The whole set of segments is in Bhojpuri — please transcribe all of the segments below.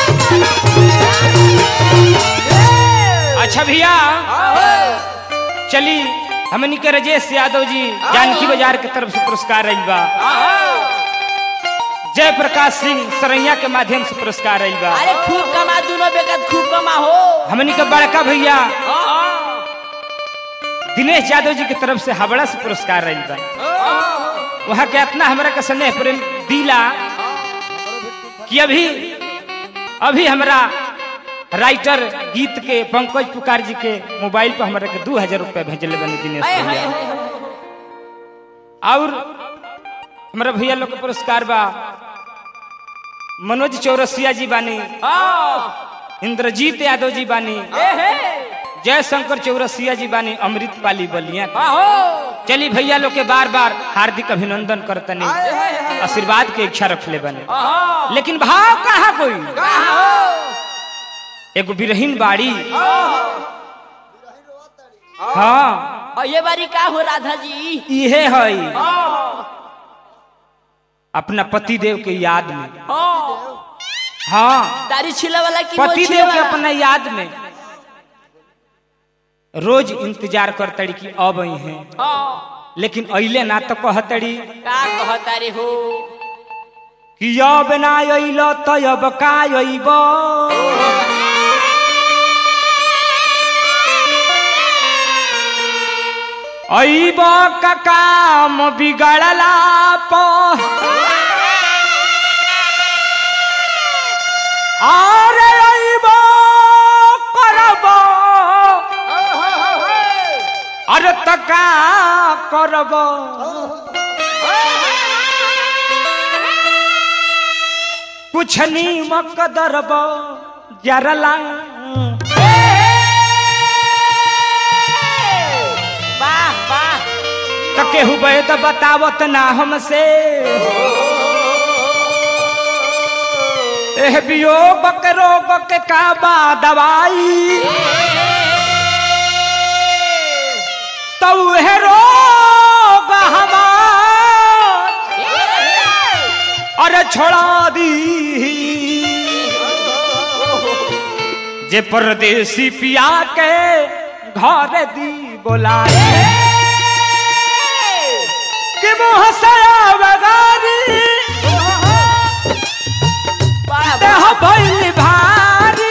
अच्छा भैया चली हमनी के राजेश यादव जी जानकी बाजार के तरफ से पुरस्कार रही बा जय प्रकाश सिंह सरैया के माध्यम से पुरस्कार रही बा अरे खूब कमा दोनों बेकत खूब कमा हो हमनी के बड़का भैया दिनेश यादव जी की तरफ से हावड़ा से पुरस्कार रही बा वहाँ के इतना हमरा के स्नेह प्रेम दिला कि अभी अभी हमरा राइटर गीत के पंकज पुकार जी के मोबाइल पर हमरा के दू हजार रुपया भेजले बने दिनेश हाय, हाय, भैया हाय, हाय। और हमारा भैया लोग के पुरस्कार बा मनोज चौरसिया जी बानी इंद्रजीत यादव जी बानी जय शंकर चौरसिया जी बानी अमृत पाली बलिया के। चली भैया लोग के बार बार हार्दिक अभिनंदन करतनी आशीर्वाद के इच्छा रखले बने लेकिन भाव कहा कोई एगो बिरहीन बाड़ी हाँ और ये बारी का हो राधा जी इहे है अपना पति देव के याद में हाँ दाढ़ी छिला वाला की पति मोछिया देव के वाला? अपना याद में रोज इंतजार करतड़ी कि अब आई हैं हाँ, लेकिन अइले ना तो कहतड़ी का कहता रे हो कि अब ना अइल तो अब का अइब अइब का काम बिगड़ला पर अरे अइब करब अरे त का करब कुछ नीमक दरब जरला वाह वाह त केहू बे त बतावत ना हमसे एह वियोग के रोग के का बा दवाई तो उहे रोग हमार अरे छोड़ा दी जे परदेसी पिया के घर दी बोलाए कि मुँह से बगारी वाह देह भइल भारी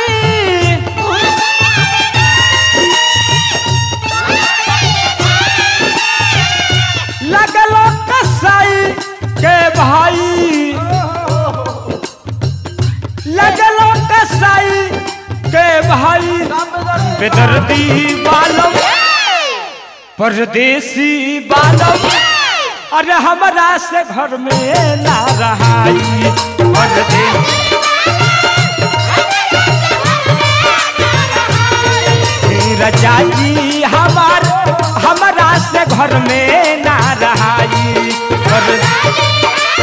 लगलो कसाई के भाई लगलो कसाई के भाई बेदर्दी बालम परदेसी बालम अरे हमरा से घर में ना रहाई परदेसी रजा जी हमार हमरा से घर में ना रहाई पर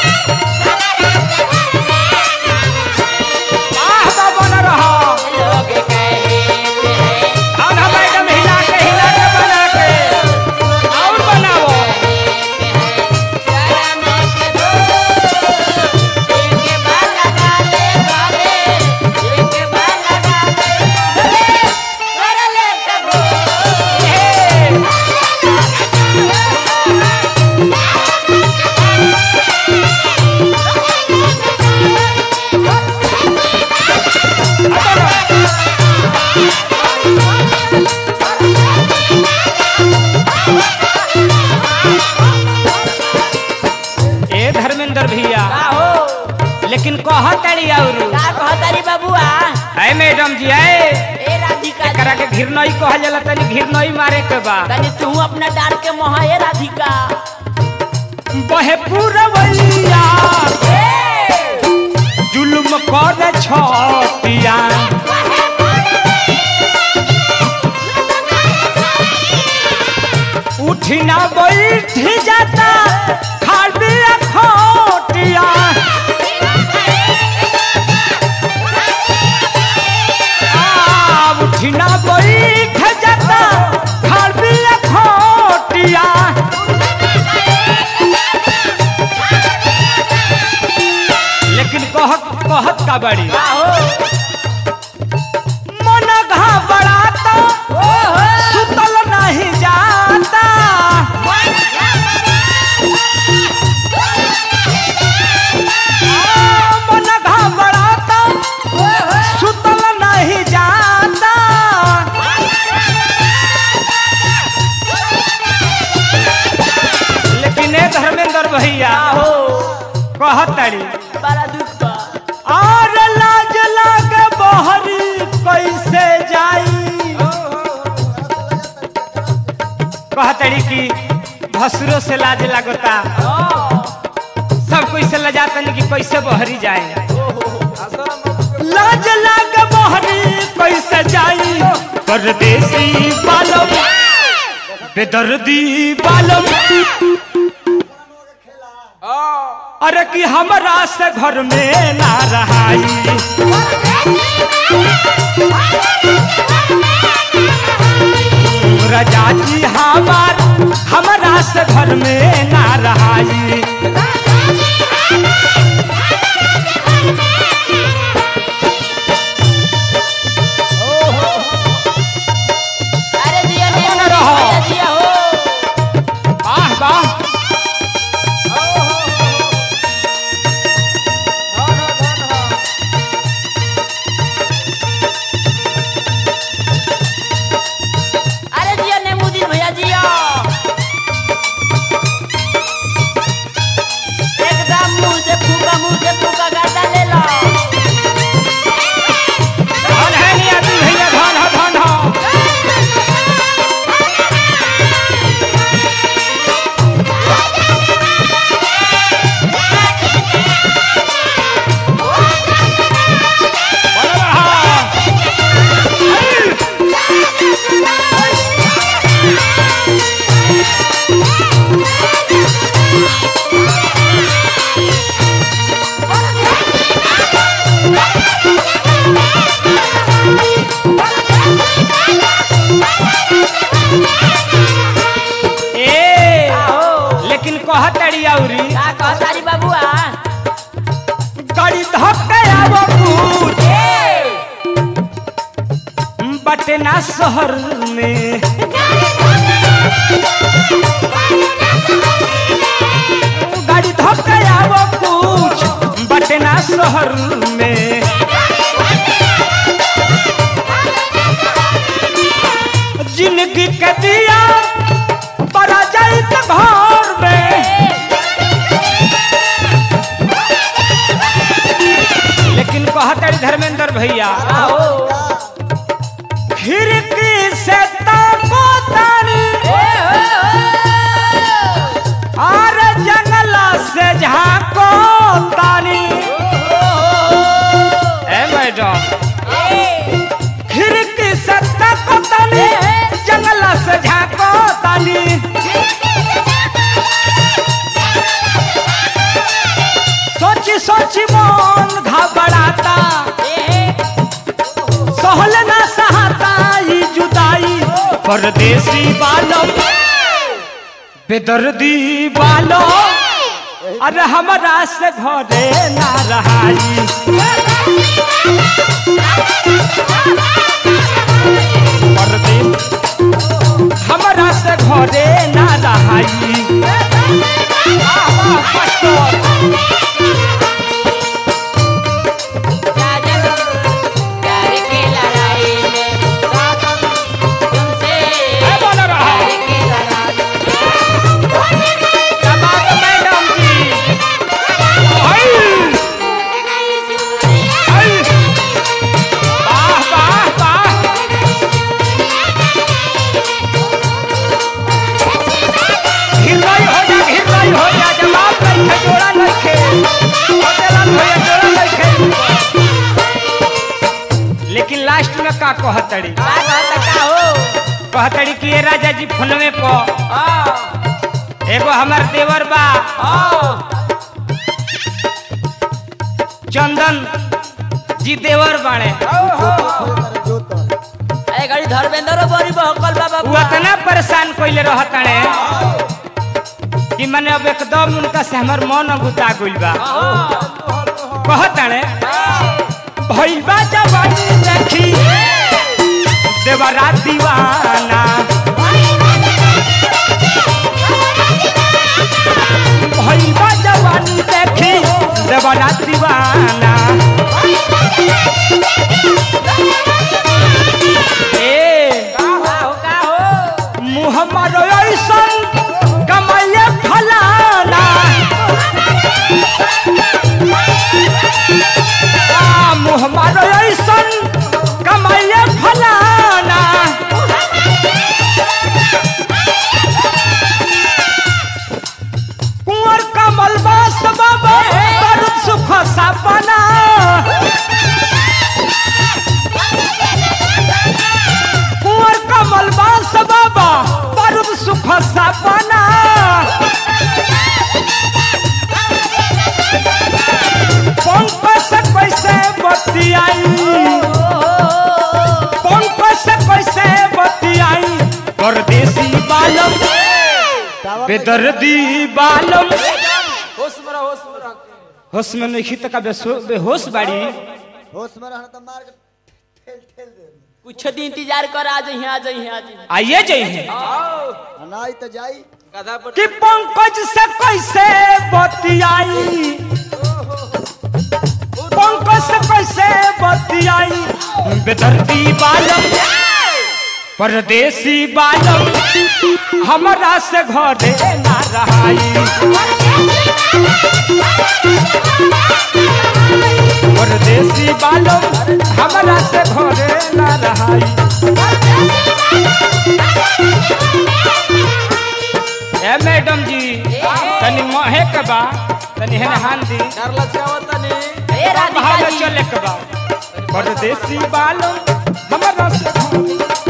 आह बा बन रहा लोग कहते हैं और हम एकदम हिला के हिला के बना के और बनाओ ए धर्मेंद्र भैया लेकिन कहतड़ी और बबुआ है मैडम जी है ए राधिका एकरा के घिरनई कहल जाला तनी घिरनई मारे के बा तनी तू अपना डाल के मोहा ए राधिका बहे पूरवैया जुल्म कर छतिया उठी ना बैठ जाता खाली खोटिया आ, उठी ना बैठ जाता खाली खोटिया लेकिन कहत कहत का बड़ी का हो मन घबराता सुतल नहीं जाता मन घबराता सुतल नहीं जाता लेकिन ए धर्मेंद्र भैया का हो कहतड़ी बड़ा दुख बा और लाज लाग बहरी कैसे जाई कहतड़ी कि भसुरो से लाज लगता सब कोई से लजातन कि कैसे बहरी जाए लाज लाग बहरी कैसे जाई परदेसी बालम बेदर्दी बालम अरे कि हमरा से घर में ना रहाई रजा जी हमार हमरा से घर में ना रहाई अरे जिया ने कौन रहो? भैया जिया हो वाह वाह अरे जिया ने मुदीन भैया जिया एकदम मुंह से फूका मुंह से फूका गाता ले लो धन है नहीं आदमी भैया धन हो धन हो बोलो रहा। ए हो लेकिन कहतड़ी औरी का कहतारी बाबुआ गाड़ी धक्के आवो पूछ बटे ना शहर में गाड़ी धक्के आवो पूछ बटे ना शहर में जिंदगी के दिया बड़ा जाई के घर में लेकिन कहतड़ी धर्मेंद्र भैया हो खिड़की से ताको तानी और जंगला से झाको तानी ए मैडम खिड़की से ताको तानी जंगला से झाको तानी सोची सोची मन घबराता सहल ना सहाता ई जुदाई परदेसी बालम बेदर्दी बालो अरे हमरा से घरे ना रहाई परदेस हमरा से घरे ना रहाई वाह, वाह, मास्टर। राजन प्यार की लड़ाई में तुमसे ए, बोलो रहा। प्यार की लड़ाई जवाब मैडम जी आई, आई। वाह, वाह, वाह। घिरवाई हो जा, घिरवाई हो जा, जवाब नइखे, जोड़ा नइखे। होटेलन भैया, जोड़ा नइखे। लेकिन लास्ट में का कहतड़ी का कहता का हो कहतड़ी कि ए राजा जी फोनवे पर हाँ एगो हमार देवर बा हाँ चंदन जी देवर बाड़े अरे गाड़ी धर्मेंद्र बड़ी बहकल बा वो बाबू इतना परेशान कइले रहताने कि मैंने अब एकदम उनका से हमर मन गुता गइल बा कहताने भैया जवानी देखी देवरा दीवाना भैया जवानी देखी देवरा दीवाना ए का हो का हो मुँह मारो ऐसन कमाइए फलाना आ, मुँह मारो ऐसन कमाइए फलाना कुंवर कमल बास बाबा पर सुख सपना कुंवर कमल बास बाबा पर सुख सपना पंख से कैसे बतियाई पंख से कैसे बतियाई परदेसी बालम बेदर्दी बालम होश में रह होश में रह होश में नहीं तक बेहोश बाड़ी होश में रहना तो मार के ठेल ठेल दे कुछ दिन इंतजार कर आ जाइए आ जाइए आ जाइए आइए जाइए अनाई तो जाई गधा पर कि पंकज से कैसे बतियाई पंकज से कैसे बतियाई बेदर्दी बालम परदेसी बालम हमरा से घरे ना रहाई परदेसी बालम हमरा से घरे ना रहाई ए मैडम जी तनी महे के बा तनी हेने हान दी डरला चावत नहीं ए राधिका भाग जी चले के बा परदेसी बालम हमरा से घरे